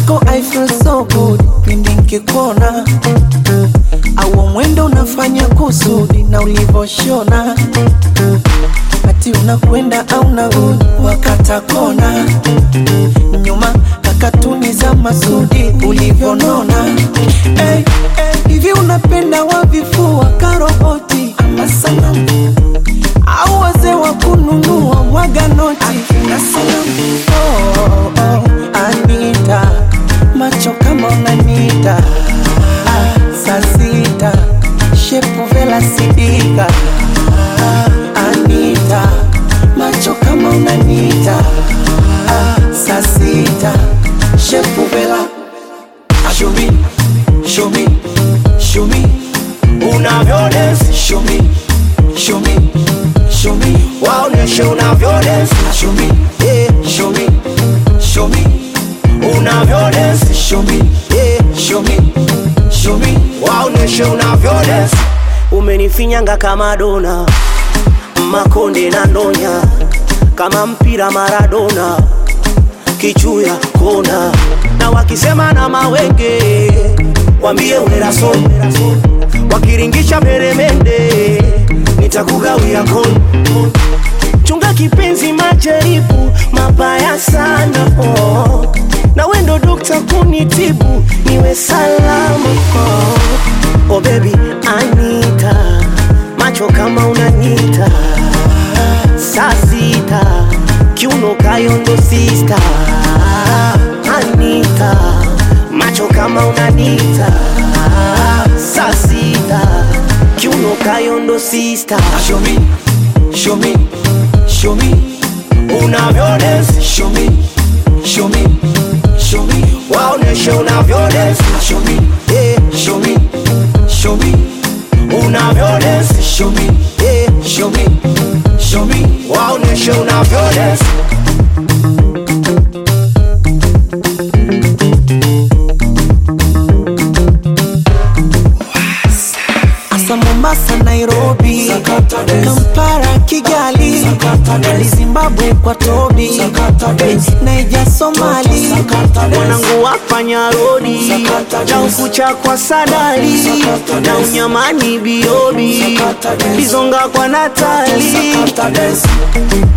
mwenzako I feel so good pindi nkikuona au mwendo unafanya kusudi na ulivoshona ati unakwenda au narudi wakata kona nyuma kakatuni za masudi ulivyonona hey, hey, hivi unapenda wavifua karoboti ama sanamu au wazee wa kununua mwaga noti na salamu oh, oh, oh, Anita macho kama unanita ah, saa sita shepu vela sidika ah, Anita macho kama unanita ah, saa sita shepu vela show me, show me, show me unavyodance show me, show me, show me waoneshe unavyodance show me, yeah, show me, show me unavyodance show me, yeah, show me, show me waoneshe unavyodance umenifinyanga kama dona makonde na ndonya kama mpira Maradona kichuya kona na wakisema na mawenge wambie uneraso wakiringisha peremende nitakugawia kon chunga kipenzi majaribu mabaya sana oh. na wendo dokta kunitibu niwe salama oh. oh baby Anita macho kama unanyita saa sita kiuno kayondo sista Anita macho kama unanita saa sita kiuno kayondo sista show me, show me, show me unavyodance show me, show me, show me waoneshe unavyodance show me, yeah. show me, show me unavyodance show me, yeah. show me, show me waoneshe unavyodance Asa Mombasa, Nairobi, Kampala, Kigali, Dar Zimbabwe kwa Tobi, Naija, Somali, mwanangu wafanya rodi na ukucha kwa sadali na unyamani biobi bizonga kwa natali